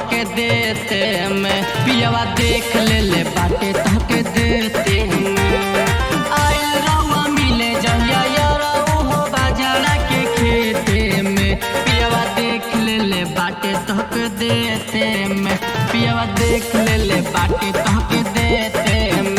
तहके देते में पियावा देख ले ले बाटे तहके देते में आयल रवा मिले जहिया यारा हो बाजारा के खेते में पियावा देख ले ले बाटे तहके देते में पियावा देख ले ले बाटे तहके देते में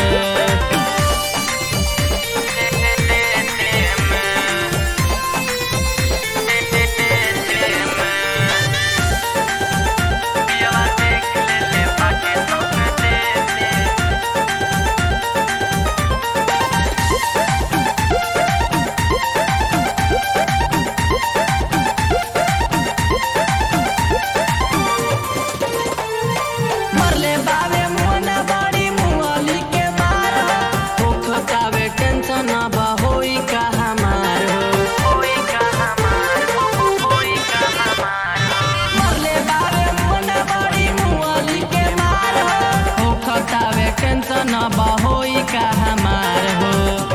मरले बावे मुना बड़ी मुअली के मार हो खतावे टेंशन अब होई का हमार हो मरले बावे मुना बड़ी मुअली के मार हो खतावे टेंशन अब होई का हमार हो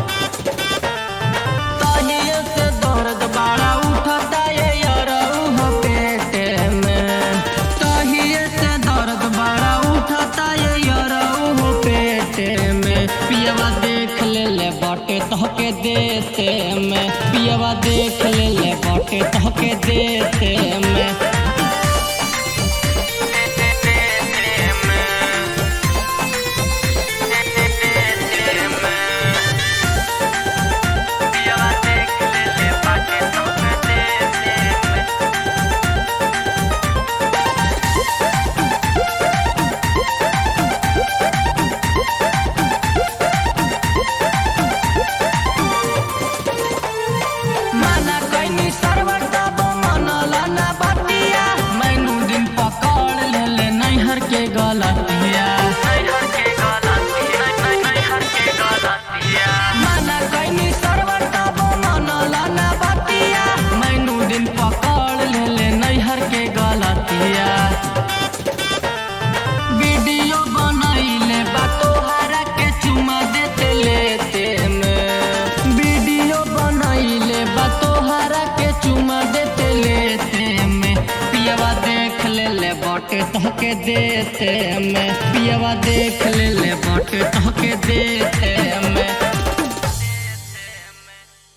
तहिए से दर्द बड़ा उठता ये यरऊ हो पेटे में तहिए से दर्द बड़ा उठता ये यरऊ हो पेटे में पियवा देख ले ले बाटे तहके देते में पियवा देख ले ले बाटे तहके देते में माना कैनी सरवर तब मनला ना बतिया मैनू दिन पकड़ ले ले नैहर के गलतिया माना कैनी सरवर तब मनला ना बतिया मैनू दिन पकड़ ले ले नैहर के गलतिया वीडियो बनैले बा तोहरा के चुमा देते लेते में वीडियो बनैले बा तोहरा के चुमा देते लेते में पियवा देख ले ले बाटे तहके देते में पियवा देख ले ले बाटे तहके दे